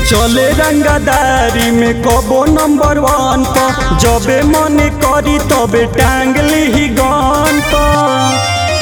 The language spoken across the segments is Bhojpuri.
चले रंगदारी में कबो नंबर वन पर जबे मन करी तबे टांग ली गन पर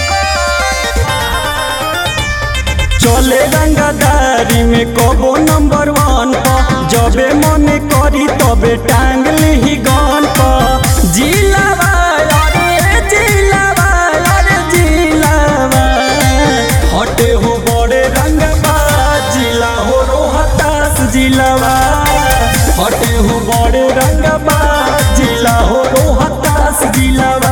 चले रंगदारी में कबो नंबर वन पर जबे मन करी तबे टांग ली गन पर जिलावा अरे जिलावा अरे जिलावा हटे हो बड़े रंगबा जिला हो रोहतास जिलावा हटे हो बड़े रंगबा जिला हो रोहतास जिलावा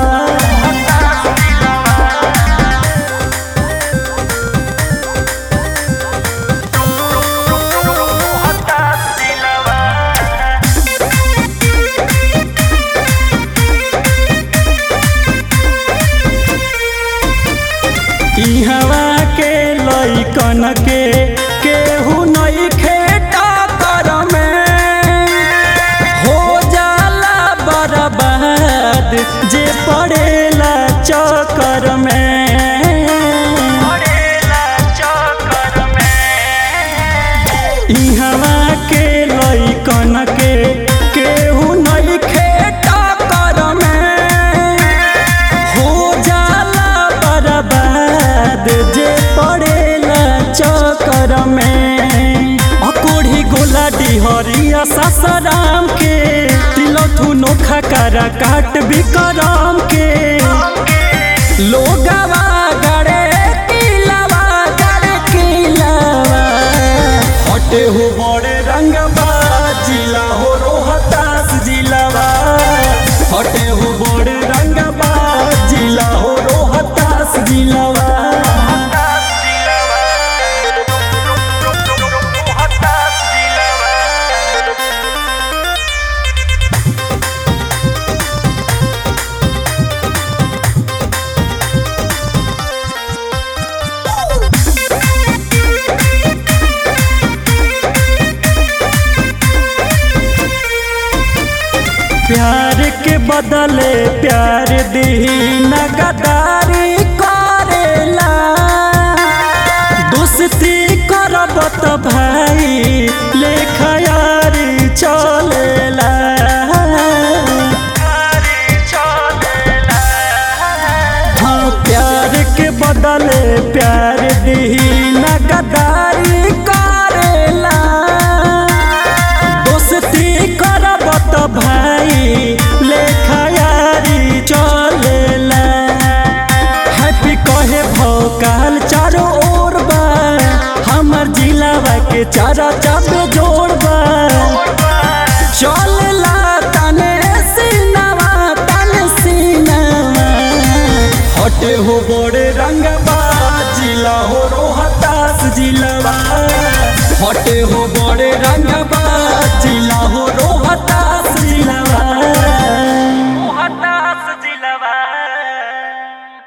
इहवा के लइकन के केहू नहीं खेटा कर में हो जाला बर्बाद जे पड़ेला चक्कर में इहवा के लइकन के केहू नहीं खेटा कर में हो जाला बर्बाद जे पड़ेला चक्कर में अकोढ़ी गोला डिहरिया सासाराम के तिलथु नोखा करा काट विक्रम के लोगवा गड़े किलावा गड़े किलावा हटे हो बड़े रंगबा जिला हो रोहतास जिलावा हटे हो बड़े रंगबा जिला हो रोहतास जिलावा प्यार के बदले प्यार दी नगदारी करेला दोस्ती करब त भाई लेखयारी चलेला हाँ प्यार के बदले प्यार दी नगदारी करेला दोस्ती करब त भाई लेखयारी चलेला हैप्पी कहे भौकाल चारों ओर बा हमर जिलावा के चारा चापे जोड़बा चलेला तने सीनावा तने सीनावा हटे हो बड़े रंगबा जिला हो रोहतास जिलावा हटे हो बड़े